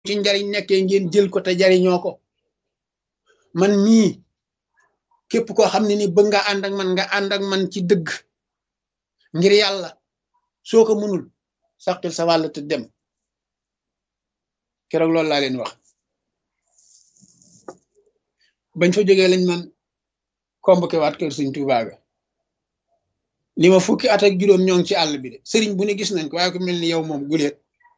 ci njariñ nekkee ngeen jël ko te jariñoo ko man mii képp koo xam ne ni bëgg nga ànd ak man nga ànd ak man ci dëgg ngir yàlla soo ko mënul saqil sa wàll te dem keroog loolu laa leen wax bañ fa jógee lañ man convoqué waat kër Sëñ Tuubaa ga ni ma fukki at ak juróom ñoo ngi ci àll bi de sëriñ bu ne gis nañ ko waaye ko mel ni yow moom guleet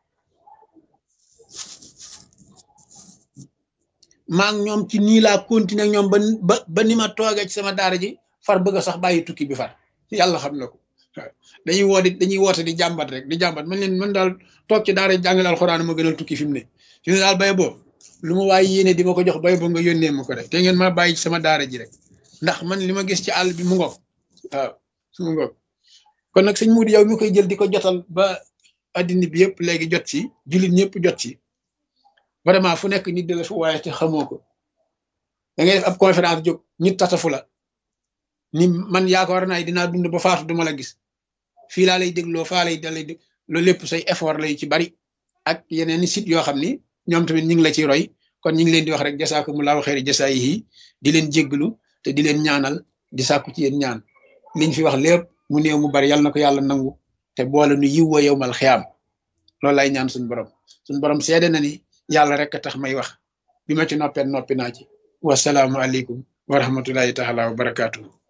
maa ngi ñoom ci nii laa continuer ñoom ba ba ba ni ma toogee ci sama daara ji far bëgg a sax bàyyi tukki bi far yàlla xam na ko dañuy woo di dañuy woote di jàmbat rek di jàmbat man leen man daal toog ci daara jàngale alxuraan ma gënal tukki fi mu ne fi mu ne daal bay boo lu ma waaye yéene di ma ko jox bay boo nga yónnee ma ko rek te ngeen ma bàyyi ci sama daara ji rek ndax man li ma gis ci àll bi mu ngoog waaw mu ngoog kon nag sëñ Mudu yow mi koy jël di ko jotal ba addina bi yëpp léegi jot ci jullit ñëpp jot ci vraiment fu nekk nit di la fu waaye te xamoo ko da ngay def ab conférence jóg nit tatafu la ni man yaakaar naa dinaa dund ba faatu duma la gis fii laa lay dégloo faa lay dalay dég loolu lépp say effort lay ci bari ak yeneen i site yoo xam ni ñoom tamit ñu ngi la ci roy kon ñu ngi leen di wax rek jasaakumullahu xeeri jasaayihi di leen jégglu te di leen ñaanal di sàkku ci yéen ñaan liñ fi wax lépp mu néew mu bari yàlla na ko yàlla nangu te boole nu yiw wa yowmal xiyaam loolu lay ñaan suñ borom suñ borom seede na ni yàlla rek a tax may wax bi ma ci noppee noppi naa ci wasalaamu aleykum wa rahmatullahi taala wa barakaatu.